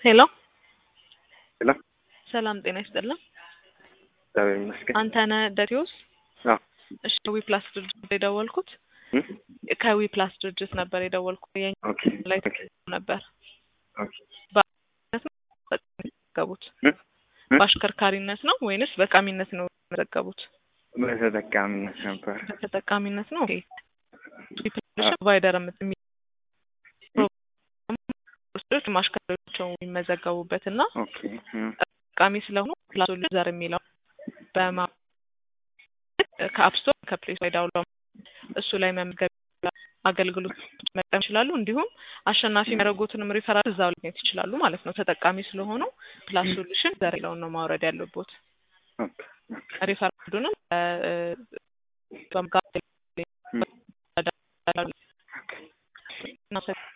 ሄሎ ሄሎ ሰላም ጤና ይስጥልን። እግዚአብሔር ይመስገን። አንተነህ ደቴዎስ? አዎ እሺ ከዊ ፕላስ ድርጅት ነበር የደወልኩት። እ? ከዊ ፕላስ ድርጅት ነበር የደወልኩት። የኛ ኦኬ ላይ ኦኬ ነበር ኦኬ ዘገቡት። እ? እ? በአሽከርካሪነት ነው ወይንስ በቃሚነት ነው የመዘገቡት? በተጠቃሚነት ነበር። በተጠቃሚነት ነው። ኦኬ ፕሮቫይደር የሚ ወስዶች ማሽከርከሪያቸው የሚመዘገቡበት እና ኦኬ እ። ጠቃሚ ስለሆኑ ፕላስ ዩዘር የሚለው በማ ከአፕ ስቶር ከፕሌይ ስቶር ዳውንሎድ እሱ ላይ መመዝገብ አገልግሎት መጠቀም ይችላሉ። እንዲሁም አሸናፊ የሚያደርጉትንም ሪፈራል እዛው ማግኘት ይችላሉ ማለት ነው። ተጠቃሚ ስለሆኑ ፕላስ ሶሉሽን ዘር የሚለውን ነው ማውረድ ያለቦት። ኦኬ ኦኬ ሪፈራሉንም በመጋ ኦኬ